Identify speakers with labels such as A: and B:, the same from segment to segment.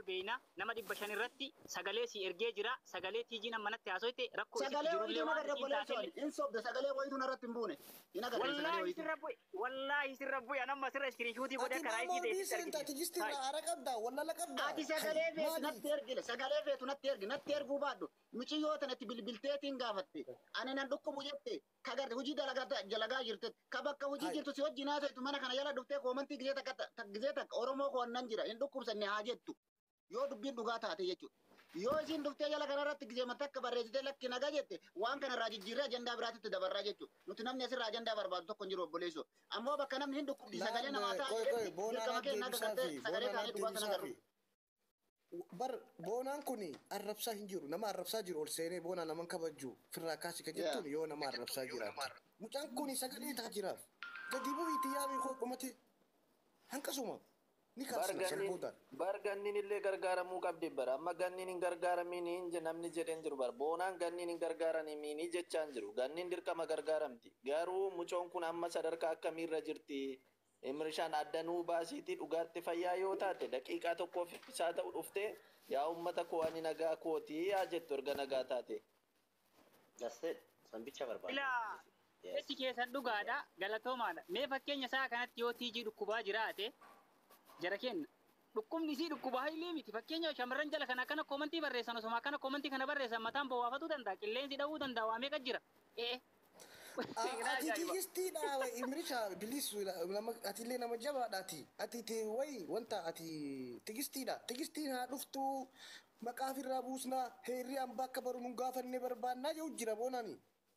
A: beeyna nama dhibba shan irratti sagalee si ergee jira sagalee tiijii nama natti haasoite rakkoo isitti
B: Sagalee
A: jirullee
B: wayituu
A: waan
B: nagarra
A: isiin
B: goleessu
A: taatellee
B: hin sobde sagalee wayituu narratti hin buune. Hin agarre sagalee
A: wallaahi
B: wayituu.
A: sirra bu'e wallaahi sirra bu'e anamma sirra iskiriishuutii godhe
C: Ati
A: karaa
C: namoo
A: isii
C: diiseen
A: deessisi
C: taati gistiin haara qabdaa wallala qabdaa.
B: Ati sagalee feetu
C: Maali?
B: natti ergile sagalee feetu natti ergi natti erguu baadhu muciyyoo tanatti bilbilteetiin gaafatte ani nan dhukkubu jette ka garte hojii dalagaa jalagaa jirte ka bakka hojii
C: Hai.
B: jirtu si wajjin haasa'tu mana kana jala dhuftee koomantii gisee takka ta- gisee takka oromoo koonnan jira hin dhukkubsanne haa jettu yoo dubbiin dhugaa taate jechuudha. Yoo isin dhuftee jala kanarratti gisee takka barreessitee lakki nagaa jette waan kanarraa jijjiirree ajandaa biraatitti dabarraa jechuudha. Nuti namni asirraa ajandaa barbaadu tokko hin jiru obboleessoo. Ammoo bakka namni hin dhukkubdi sagalee namaa
C: Koy koy
B: taa'e
C: boonaan
B: dirqama kee naga
C: deebisaa
B: galtee
C: fi
B: sagalee
C: boonaan
B: taa'ee dhugaa sana
C: deebisaa
B: garuu.
C: fi. Bar boonaan kun arrabsaa hin jiru nama arrabsaa jiru ol seenee boonaa naman kabajju firraa kaasi ka jettuun yoo nama arrabsaa jiraatu. Mucaan kun sagalee taa jiraaf. Gadi bu'iitii yaamii koo dhumate hanqasuma ni kaasna sirboodaan.
D: bar ganniin illee gargaaramuu qabdi bara amma ganniin hin gargaaramini hin namni jedheen jiru bara boonaan ganniin hin gargaaramini jechaan jiru ganniin dirqama gargaaramti garuu mucoon kun amma sadarkaa akkamiirra jirti imrishaan addanuu baasiitii dhugaatti fayyaa yoo taate daqiiqaa tokkoof isaa ta'u dhufte yaa ummata koo ani nagaa kootii yaa jettu erga nagaa taate.
E: That's it. Sambicha barbaada.
A: ilaa
E: Yes.
A: jechi keessan dhugaadha galatoomaadha mee fakkeenya isaa kanatti yoo tiijii dhukkubaa jiraate jara kenna dhukkubni isii dhukkubaa illee miti fakkeenya shamarran jala kana akkana koomantii barreessan osuma akkana koomantii kana barreessan mataan bowwaafatuu danda'a qilleensi dha'uu danda'a waa meeqa jira ee
C: Ati tigistiidha imrisha bilis nama atillee nama jabaadhaati. Ati ti wayi wanta ati tigistiidha. Tigistiin haa dhuftu maqaa ofirraa buusnaa heerri hambaa akka baru nu gaafanne barbaannaa jedhu jira boonani.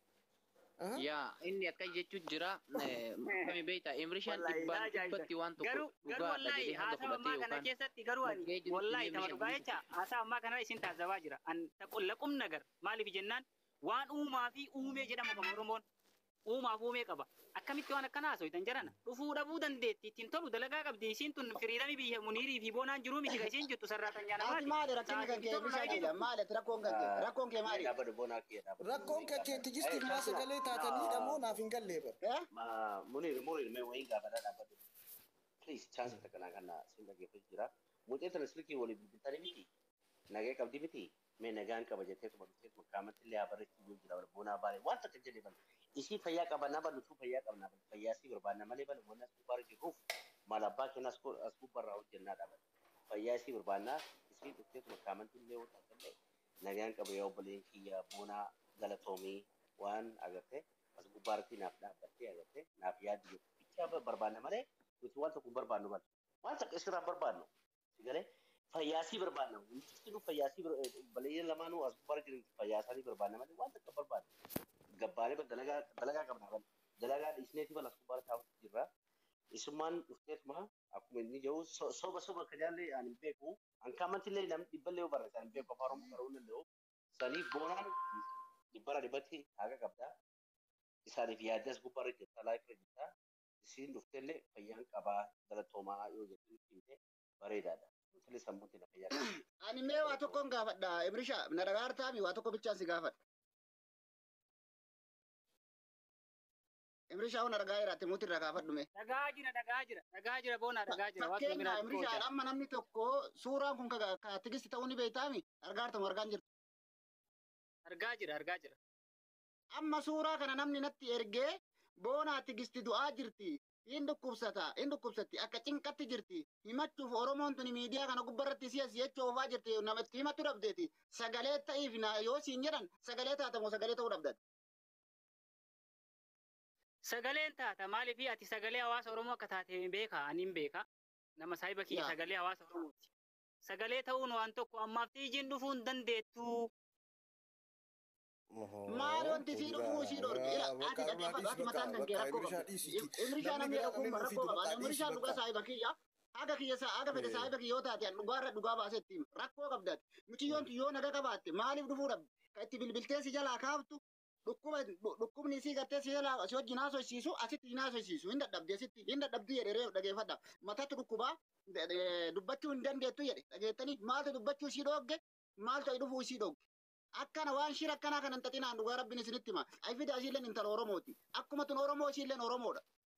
F: yaa inni akka jechuun jira kami beekta imrishaan
A: Wallahi,
F: dhibbaan
A: ajaa'iba.
F: dhibbatti waan tokko
A: garuu garuu
F: dhugaadha
A: wallaahi
F: jedhee hanga
A: haasawa ammaa
F: fudhatee
A: kana
F: yookaan
A: keessatti garuu ani
F: bakkee jirutti
A: wallaahi
F: illee
A: tama dhugaa
F: meeshaa
A: jecha haasawa ammaa kana isin taasisabaa jira an taqulla qum nagar maaliif jennaan waan uumaa fi uumee jedhamu kan oromoon uumaaf uumee qaba akkamitti waan akkana haasawitan jarana dhufuu dhabuu dandeetti ittiin tolu dalagaa qabdi isiin tun firiidami biyya muniirii fi boonaan jiruu miti ka isiin jirtu sarraatan
B: Ati
A: nyaanamaati
B: maali rakkinni kan kee bishaan jedha maali ati rakkoon kan kee rakkoon kee maali?
E: Dhaabbata boonaa kee dhaabbata.
C: Rakkoon kee tigistiif maa sagalee taataniidha moo naaf hin gallee bara.
B: Eh?
E: Ma munir munir mee wayii gaafadhaa dhaabbatu. Please chance takka naa kana sin dhageeffatu jira. Mucee tana silkii waliin bilbiltanii miti. Nagee qabdi miti. Mee nagaan qaba jettee kuma dhuftee kuma kaamatti illee habarreetti yoo jira boonaa baale waan takka jedhee bala. Isii fayyaa qabannaa balu tuu fayyaa qabnaa balu fayyaa sii barbaanna malee balu wanni as gubbaarra jirruuf maal abbaa keenya as gu- as gubbaarraa hojjennaa dhaabata. Fayyaa sii barbaannaa isii dhuftee kuma kaamatti illee yoo taate nagaan qaba yaa obboleen kiyya boonaa galatoomii waan agartee as gubbaarratti naaf dhaabbattee agartee naaf yaaddi jettu bichaa barbaanna malee nuti waan tokko hin barbaannu malee waan takka isirraa hin barbaannu sigalee fayyaasii barbaanna wanti nu fayyaasii baleeyyan lamaanuu as gubbaarra jiran fayyaasaanii barbaanna malee waan takka barbaannu gabbaalee bal dalagaa dalagaa qabna bal dalagaa dhiisneeti bal as gubbaarra taa'utu jirra isummaan dhufteetuma akkuma inni jedhu so- soba soba akka jaallee ani hin beeku an kaamantillee namni dhibballee yoo barreesse ani hin beeku afaan oromoo baruu hin danda'u saniif boonaan dhibbara dhibbatti haqa qabda isaaniif yaaddas gubbaarra jirta laayifirra jirta isiin dhuftellee fayyaan qabaa galatoomaa yoo jettu nutti himte bareedaadha nutillee sammuutti na fayyaa qaba.
B: Ani mee waa tokkoon gaafadha Imrisha na dhagaartaami waa tokko bichaan si gaafadha. Imrisha na dhagaa jiraate muuti irraa gaafadhu mee.
A: dhagaa jira dhagaa jira dhagaa jira boonaa dhagaa jira waan
B: Fakkeenya
A: tokko
B: Imrisha
A: biraatti
B: amma namni tokko suuraan kun ka ka tigisti ta'uu ni beektaami argaartamu argaan jirtu.
A: argaa jira argaa jira
B: Amma suuraa kana namni natti ergee boonaa tigisti du'aa jirti. Hin dhukkubsata, hin dhukkubsatti, akka cinqatti jirti. Himachuuf Oromoon tuni miidiyaa kana gubbarratti si as jechuu oofaa jirti. Namatti himatu dhabdeeti. Sagalee ta'iif na yoo siin jedhan sagalee taatamoo sagalee ta'uu dhabdati.
A: sagaleen taata maaliif ati sagalee hawaasa oromoo akka taate hin beeka ani hin beeka nama saahiba kiyya
B: Yaa.
A: sagalee hawaasa oromooti sagalee ta'uun waan tokko ammaaf tiijiin dhufuu hin dandeettu
B: Maali wanti sii dhufuu sii dhorge? Ila ati dhaggeeffatu ati mataan kan kee rakkoo qabdi. Imrishaa namni dhagguun rakkoo qaba. Imrishaan dhugaa saahiba kiyya. Haga kiyya saa haga fedhe saahiba kiyya yoo taate dhugaarra dhugaa baasee itti hima. Rakkoo qabdi ati. Muciyyoon tun yoo naga qabaatte maaliif dhufuu dhabdi? Ka itti bilbiltee si jalaa kaaftu dhukkuba dhukkubni isii gartee si jalaa si wajjin haasofsiisu asitti hin haasofsiisu hin dadhabdi asitti hin dadhabdi jedhe ree dhageeffadha. Matatti dhukkubaa dubbachuu hin dandeettu jedhe dhageettanii maaltu dubbachuu isii dhoogge maaltu dhufuu isii dhoogge. akkana waan shira akkanaa kana hin xaxinaan dhugaa rabbiin isinitti hima. Ay fida isiilleen intala Oromooti. Akkuma tun Oromoo isiilleen Oromoodha.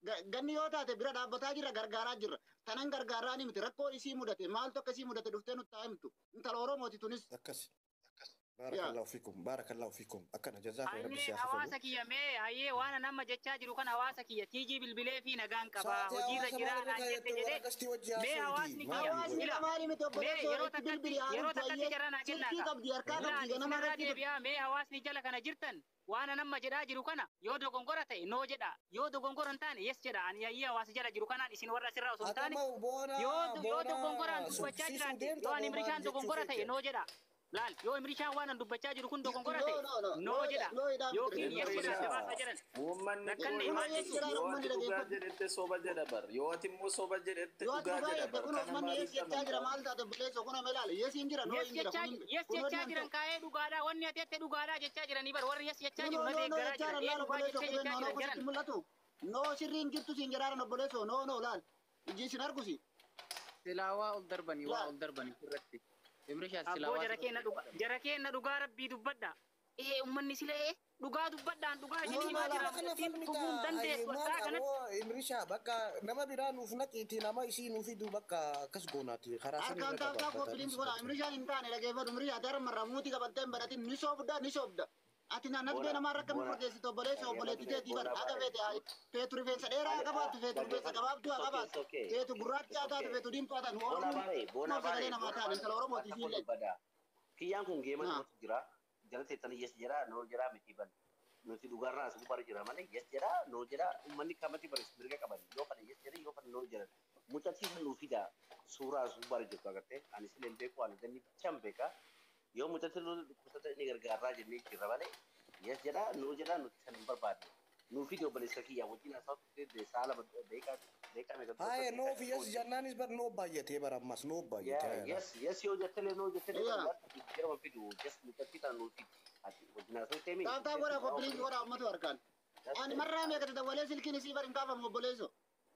B: ganni yoo taate bira dhaabbataa jirra gargaaraa jirra tanan gargaaraa ni miti rakkoo isii mudate maaltu akkasii mudate dhuftee nutti haa himtu intala oromooti tunis
C: akkasi baarakallahu fiikum baarakallahu fiikum akkana jazaakum rabbi
A: Hayyee
C: siyaasa
A: hawaasa kiyya mee hayyee waan nama jechaa jiru kan hawaasa kiyya tiijii bilbilee fi nagaan qaba hojiirra jira naan jette jedhee mee hawaasni kiyya
B: hawaasni
A: ila
B: lamaanii miti
A: mee
B: obboleessoo
A: yeroo
B: itti bilbili
A: takkatti yeroo
B: haaruuf
A: takkatti
B: baay'ee
A: jara naa
B: silkii
A: kennaa
B: qabdi harkaa qabdi
A: laal
B: ganama
A: isinirraa
B: irratti
A: deebi'aa mee hawaasni jala kana jirtan waan nama jedhaa jiru kana yoo dogongora ta'e noo jedha yoo dogongora hin taane yes jedha ani hayyee hawaasa jala jiru kanaan isin warra asirraa osoo hin taane
C: Atama boona
A: yoo yoo
C: boona
A: dogongoraan dubbachaa
C: subsisuu
A: jiraate
C: deemta
A: yoo ani
C: boonaan
A: imrishaan
C: jechuu
A: dogongora ta'e
C: feete.
A: noo jedha laal yoo imrishaan waan an dubbachaa jiru kun dogongora
B: No,
A: ta'e
B: no, no.
A: noo
B: No,
A: jedha
B: no, idhaan
A: yookiin
B: miti.
A: yes jedha gabaasa jedhan
D: Uummanni
A: Rakkanne
D: kun
A: maal
B: jechuudha?
D: yoo
B: Uummanni
D: ati dhugaa
B: dhaggeeffatu.
D: jedhette soba jedha bar yoo ati immoo soba jedhette
B: yoo
D: dhugaa
B: dhugaa
D: jedha
B: jedhe
D: bar
B: kun
D: kana
B: manni
D: maaliif
B: yes jechaa jira maal taate obboleessoo kun ilaale yes hin jira no
A: yes
B: hin jira
A: jechaa
B: kun hin-
A: yes
B: kun
A: jechaa
B: hojii
A: jiran kaa'ee dhugaadhaa wanni ati ette dhugaadhaa jechaa jiranii bar warri yes jechaa
B: No,
A: jiru
B: no,
A: na
B: no, no,
A: deeggaraa
B: jechaa
A: jiran ee
B: laala
A: dhugaa
B: obboleessoo
A: jechaa
B: qubeen
A: jechaa
B: noonoo
A: jiran
B: kusitti
A: jedhan
B: mul'atu. No sirriin jirtu siin jedhaan obboleessoo no no laal. Ijji isin argusi.
F: silaa waa ol darbanii waa
B: Laal.
F: ol darbanii irratti imrishaa silaa
A: abboo
F: waa
A: jara keenna dhugaa jara keenna dhugaa rabbii dubbadha ee ummanni sila ee dhugaa dubbadhaan dhugaa
B: No,
A: isinii
B: no,
A: maa
B: laala.
A: jira
C: kana
A: ittiin
C: falmita
A: tufuun dandeessu
C: maal
A: isaa kanatti
C: qaboo imrishaa bakka nama biraa nuuf naqiiti nama isii nuuf fidu bakka akkas goonaati karaa san
B: Harkaan
C: irra
B: taa'u taa'u bilinti godha. Imrishaan hin taane dhageeffatu. Imrishaa dara marraa muutii qabattee hin baratin ni soobda ni soobda. Ati naannoo bee namaa rakka mi furgeessitu obboleessa obboleetti teetii bara haga feete haa feetu rifeensa dheeraa haa qabaattu feetu rifeensa gabaabduu haa qabaattu feetu gurraacha haa taatu feetu diimtuu haa taatu
E: Boona
B: oromoo
E: baaree, boona
B: sagalee
E: baaree.
B: namaa taane intala oromooti isiillee.
E: Kiyyaan kun geema
B: Ah.
E: namatti jira. Jala teettanii yes jedha, noo jedha miti ban. Nuti dhugaarraa as gubbaarra jira malee yes jedha, noo jedha. Uummanni kamatti bareessu mirga qaban. Yoo kana yes jedha, yoo kana noo jedha. Mucattiin nuu fida suuraa as gubbaarra jirtu agartee. Ani silee hin beeku, ani ganni bichaan beeka. Yoo mucattiin nuu dhukkubsata inni gargaarraa jennee jirra malee yes jedha, noo jedha nuti san hin barbaadne. Nuu fide obboleessa kiyyaa wajjin haasa'u tuttee saala beekaa beekaa meeqa
C: Haye noof yes jannaanis bar noo baay'atee bar ammas noo
E: Yeah,
C: baay'atee.
E: yes, yes, yoo jettee noo jettee
B: Yeah.
E: yeroo fidu just mucattii kana nuu fidi. Ati wajjin haasa'u teemi.
B: Taa'u godhaa koppilinki godhaa uummatu harkaan. Ani marraa meeqa dawwalee silkiin isii bari hin kaafamu obboleessoo.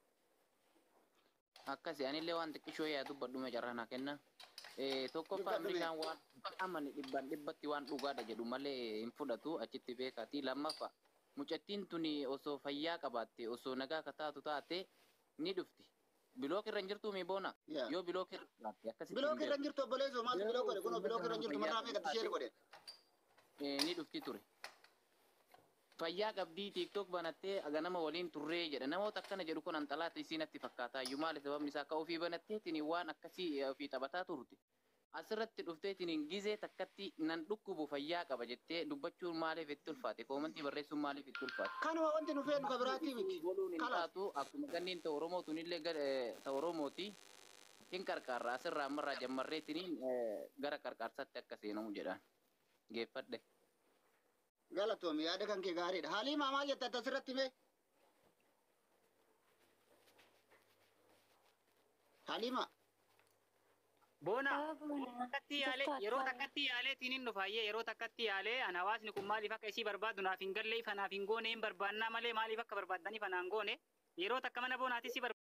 F: akkasi anillee waan xiqqishoo yaa dubbadhume carraa naa kenna Eh, tokkoffaa
B: Dubbadhume.
F: imrishaan waan amani dhibban dhibbatti waan dhugaadha jedhu malee hin fudhatu achitti beekati lammaffaa mucattiin tuni osoo fayyaa qabaatte osoo nagaa akka taatu taate ni dhufti bilook irra hin jirtu mi boona
B: Yeah.
F: yoo bilook irra jiraatte akkasitti hin
B: Bilook irra
F: beeku.
B: hin jirtu obboleessoo maaltu bilook godhe kunoo bilook irra hin jirtu marraa meeqatti ishee godhe.
F: Eh, ni dhufti ture. Fayyaa qabdii tiktok banattee ganama waliin turree jedha namoota akkana jedhu kun anxalaata isiin natti fakkaata iyyuu maali sababni isaa akka ofii banatteetiin waan akkasii eh, ofii taphataa turte. Asirratti dhufteetiin gizee takkatti nan dhukkubu fayyaa qaba jettee dubbachuun maaliif itti ulfaate koomantii barreessuun maaliif itti ulfaate.
B: Kanuma wanti nu feenu ka biraatti miti.
F: Boluun hin
B: Kalas.
F: taatu akkuma ganniin ta'u Oromoo tunillee ta'u Oromooti hin qarqaarra asirraa ammarraa jammarreetiin gara qarqaarsaatti akka seenamu jedhaan geeffadhe.
B: Galatoomi yaada kan kee gaariidha. Haalii maamaa jetta asirratti mee? Haliima.
A: Boona takkatti yaalee yeroo takkatti yaalee tinin dhufaayyee yeroo takkatti yaalee an hawaasni kun maaliif akka isii barbaadu naaf hin galle ifa naaf hin goone hin barbaannaa malee maaliif akka barbaaddaniif anaan goone yeroo takka mana boonaatti si